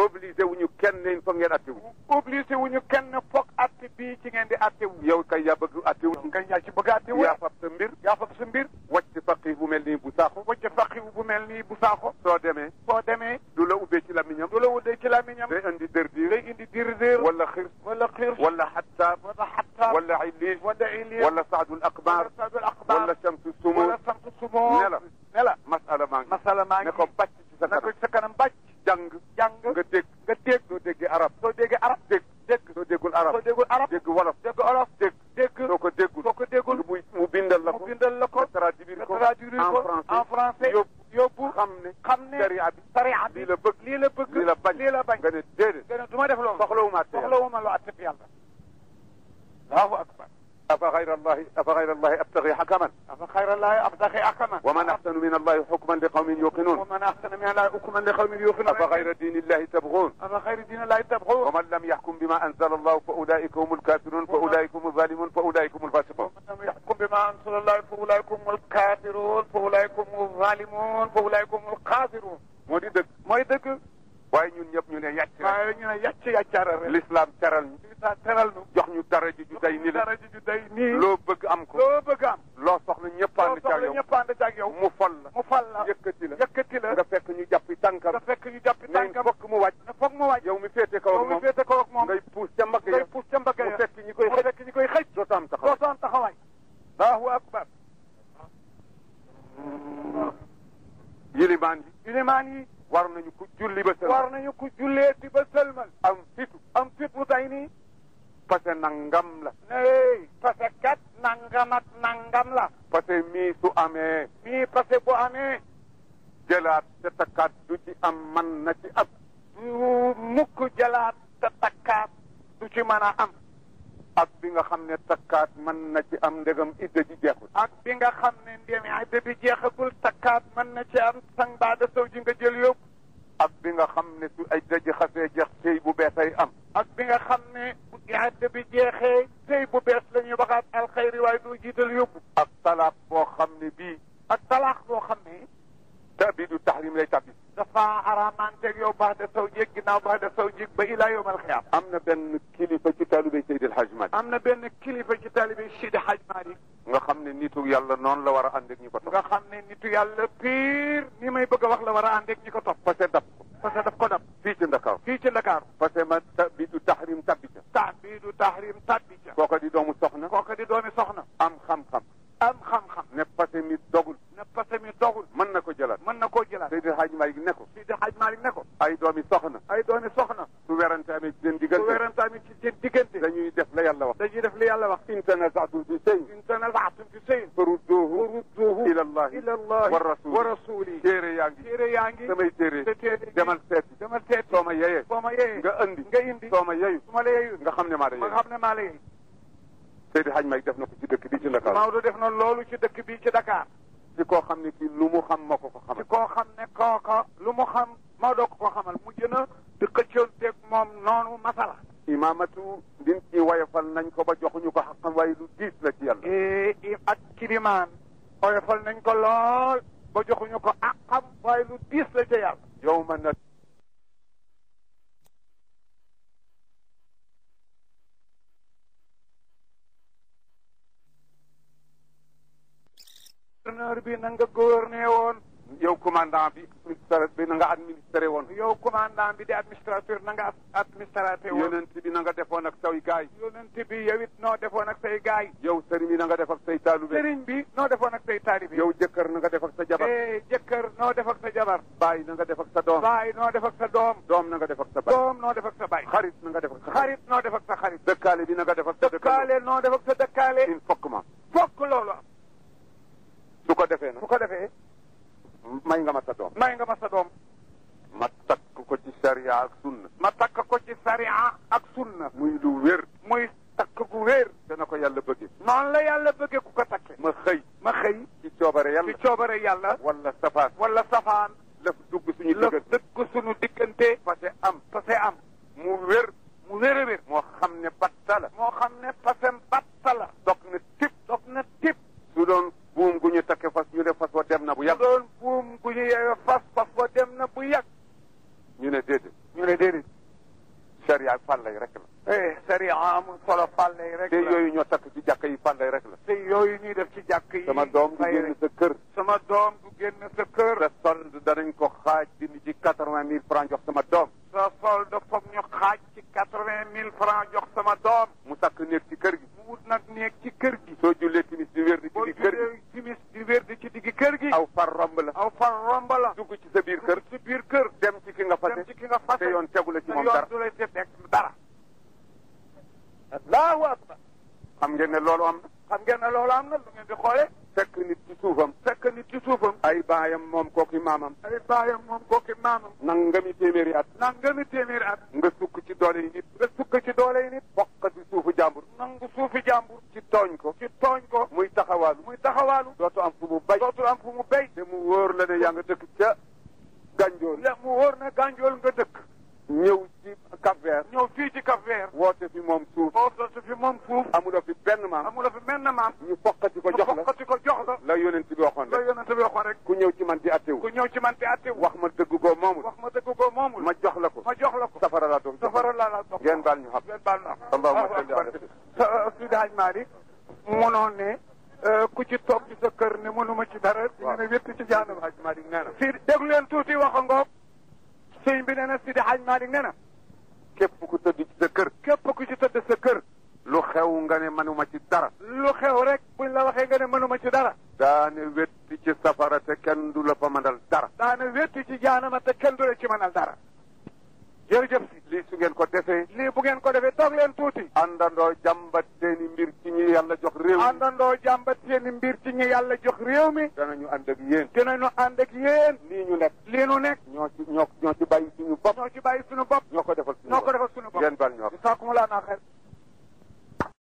obligé wu ñu kenn ne il faut ngeen atte wu obligé wu ñu kenn foog atte bii ci ngeen di atte wu yow kay yaa bëgg atte wu nga yaa ci bëgg atte wu yaa fab sa mbir yaa fab sa mbir wàcc faqi bu mel nii bu saaxu wacca faqiwu bu mel nii bu saako soo demee soo demee du la ubbee ci lamiñam du la wuddee ci làmmiñam day indi dër diir day indi dir-dir wala xir wala xiir wala xattaab wala xattaab wala illiis wala ilir wala saadul akbar wala sadul axbaar wala shamsu sumo wala samtu sumoo ne la ne la masala maa ngi masala maa ngi ne ko bàcc ci sa na ko kanam ci sa kanam bàcc jàng jàng nga dégg nga dégg soo déggee arab soo déggee arab dégg dégg soo déggul arab soo déggul arab dégg wolof dégg olof dégg dégg soo ko déggul soo ko déggul mu mu bindal la mu ko bindal la ko nga traduire nga ko traduire en ko français en français yóbbu yóbbu xam ne xam ne sharia bi sariya bi lii la bëgg lii la bëgg lii la bañ lii la bañ nga ne déedéet gën a du ma def loolu soxlawuma atte yàlla soxlawuma lu atte yàlla allahu akbar afa gayra allahi afa gayra allahi abtagi xakaman afa xayrallahi abtaxi akama wa man axsanu min allahi xukman li qawmin yuqinuun ومن أحسن من الله حكما لقوم يوقنون afa gayra diini illahi tabguun أفغير دين الله تبغون ومن لم يحكم بما انزل الله فاولئك هم الكافرون فاولئك هم الظالمون فاولئك هم الفاسقون ومن لم يحكم بما أنزل الله فأولئك هم الكافرون فأولئك هم الظالمون فأولئك هم القادرون moo di dëgg mooy dëgg waaye ñun ñëpp ñu ne yàcc rek waaye ñu ne yàcc yàccaara rek l'islam teral ñu lisaa teral nu jox ñu dara ji ju day ni la dara ji ju day nii loo bëgg am ko loo bëgg am loo soxla ñëpp loo ànd ca soxla yow ñëpp ànd ak yow mu fol la mu fal la yëkkati la yëkkati la nga fekk ñu jàppi tànkam nga fekk ñu jàppi ne tànkam fokk mu wàcc ne foog mu wàcc yow mi féete kaw yow ak mi moom féete kaw ak moom ngay puus ca mbagg ngay ya puus ca mbagg mu ya fekk ñi koy mu xëj fekk ñi koy xëj doo am taxaw doo soon taxawaay allahu akbar yilimaan yi ilimaan yi war nañu ku julli ba sën war nañu ko jullee di ba sëlmal am fitu am fit bu tay nii parce que nangam la ne parce que kat nangam ak nangam la parce que mii su amee mii parce que bu amee jëlaat te takkaat du ci am man na ci am mu mukk jëlaat te takkaat du ci mën a am ak bi nga xam ne takkaat mën na ci am ndegam idda ji jeexul ak bi nga xam ne ndéemi idda bi jeexagul takkaat mën na ci am sang baada sow ji nga jël yóbbu ak bi nga xam ne su ay daji xasee jeex sëy bu beesay am ak bi nga xam ne bu idda bi jeexee sëy bu bees la ñuy waxaat alxayri waaye doo jiital yóbbu ak talaaq boo xam ne bii ak talaax boo xam ne tabidu tahrim lay tabbi dafa araamanteeg yow baax de saw jéeg ginnaaw baax de saw jéeg ba ilaa yawmal xiyaam am na benn kilifa ci taalibé Seydil Hadj Malick am na benn kilifa ci taalibe Sidi Hadj Malick nga xam ne nitu yàlla noonu la war a ànd ak ñi ko topp nga xam ne nitu yàlla pire ni may bëgg a wax la war a ànd ak ñi ko topp parce que dab ko parce que daf ko dab fii ci Ndakaaru fii ci Dakar parce que ma tabidu tahrim tabbi ca tahbidu tahrim tabbi ca kooka di doomu soxna kooka di doomi soxna am xam-xam am xam-xam ne parce que mi dogul ne parce que mi dogul mën na ko jëlaat mën na koo jëlaat Seydil Hadj Malick ne ko Sidi Hadj Malick ne ko ay doomi soxna ay doomi soxna su werante amee ci seen su diggante werantaami ci seen diggante dañuy def la yàlla wax dañuy def li yàlla wax in tanaza'tum fi shay'in in tanaza'tum fi shay'in farudduhu farudduhu ila allahi ila allahi wa rasul wa rasuli téere yaa ngi téere yaa ngi samay téere te téere demal seeti demal seet soo ma yeyee soo ma yeyee nga andi nga indi soo ma yeyu su ma la yeeyul nga xam ne maa da ma yey nga xam ne maa la yeey Seydi Hadj Malick def na ko ci dëkk bi ci Ndakaaru Maodo def na loolu ci dëkk bii ci Dakar ci koo xam ne kii lu mu xam moo ko ko ci xamal koo xam ne kooka lu mu xam Maodo ko ko xamal mujj na di xëccoonteeg moom noonu masala imaamatu din ci wayafal nañ ko ba joxuñu ko xaqam waaye lu diis la ci yàlla i ak kilimaan oyofal nañ ko lool ba joxuñu ko àqam waaye lu diis la ca yàlla yow ma na gouverneur bi na nga gouverner woon yow commandant bi ministère bi na nga administré woon yow commandant bi di administrateur na nga administrateur woon yonent bi na nga defoon ak say gaay yonent bi yow it noo defoon ak say gaay yow sëriñ bi na nga def ak say taalube sëriñ bi noo defoon ak say taalibe yow jëkkër na nga def ak sa jabar eh jëkkër noo def ak sa jabar baay na nga def ak sa doom baay noo def ak sa doom doom na nga def ak sa baay doom noo def ak sa baay xarit na nga def ak sa xarit noo def ak sa xarit dëkkaale bi na nga def ak sa dëkkaale dëkkaale noo def ak sa dëkkaale il faut que ma fokk loolu am su ko defee bu nag ko defee may nga ma sa doom may nga ma sa doom ma takk ko ci sharia ak sunna ma takk ko ci sariya ak sunna muy lu wér muy takk gu wér dana ko yàlla bëggee noonu la yàlla bëggee ku ko takke ma xëy ma xëy ci coobare ci yàlla coobare yàlla wala safaan wala safaan lëf dugg suñu la diggante dëkk suñu diggante parce am pase am mu wér mu wér a wér moo xam ne batta la moo xam ne pasem batta la dog na tip dog na tip su doon buum gu ñu takke fas ñu ne fas wa dem na bu bu yàgg doon buum gu ñu yeewee fas fas wa dem na bu yàgg ñu ne déedéet ñu ne déedéet sariya fàllay rek la eh sariya amul solo fàlle rek te la yooyu ñoo takk ci jàkka yi fàllay rek la te yooyu ñuy def ci jàkk yi sama doom du fay génn rek. sa kër sama doom du génn sa kër sa solde danañ ko xaaj dindi ci quatre-vingt mille francs jox sama doom sa solde foog ñu xaaj ci quatre-vingt mille francs jox sama doom mu takk néeg ci kër gi mu wut nag néeg ci kër gi soo jullee timis di wér di ci boo di kër gi jullee timis di wér di ci diggi kër gi aw far romb la aw fan romb la dugg ci sa biir kër ci biir kër dem ci ki nga fase dem ci ki nga fase te yoon tegu la ci te moom yoon dara du lay ci teg dara allahu akbar xam ngeen ne loolu am na xam ngeen ne loolu am na lu ngeen di xoole fekk nit ci suufam fekk nit ci suufam ay baayam moom kooki maamam ay baayam moom kooki maamam nangami téeméeri at nangami téeméeri at nga sukk ci doole yi nit nga sukk ci doole yi nit bokk ci suufu jàmbur nangu suufi jàmbur ci tooñ ko ci tooñ ko muy taxawaalu muy taxawaalu dootu am fu mu bay dootul am fu mu béy te mu wóor la ne yaa nga dëkk ca gànjool la mu wóor na gànjool nga dëkk ñëw ci Cap Vert ñëw fii ci Cap Vert woote fi moom suuf boo sotti fi moom suuf amuloo fi benn maam amula fi menn maam ñu foqati ko jox la fokkati ko jox la la yonent bi waxoon la rek yonente bi waxoon rek ku ñëw ci man di attewu ku ñëw ci man te atte wax ma dëgg goo moomul wax ma dëgg ko moomul ma jox la ko ma jox la ko safara laa doon safara laa la dox ngeen baal ñu xam ngeen baal na Allahumma salli ala sa Sidi Hadj Malick mënoon ne ku ci toog ci sa kër ne mënuma ci dara di nga ne wétt ci jaanam Hadj Malick nee na si déglu leen tuuti wax a ngoog sëñ bi nee na Sidi Hadj Malick nee na képp ku tëdd ci sa kër képp ku ci tëdd sa kër lu xew nga ne manuma ci dara lu xew rek buñ la waxee nga ne mënuma ci dara daane wetti ci safara te kenn du la fa mënal dara daana wétti ci jaanama te kenn du la ci mënal dara jërëjëf si lii su ngeen ko defee lii bu ngeen ko defee toog leen tuuti àndandoo jàmbat seeni mbir ci ñi yàlla jox réew mi àndandoo jàmbat seeni mbir ci ñi yàlla jox réew mi danañu ànd ak yéen dinañu ànd ak yéen lii ñu nekk lii nu nekk ñoo ci ñoo ñoo ci bàyyi suñu bopp ñoo ci bàyyi suñu bopp ñoo ko defal suñu ñoo ko bopp defal suñu bopp ngeen baal ñu wax jisaakumulaa naa xel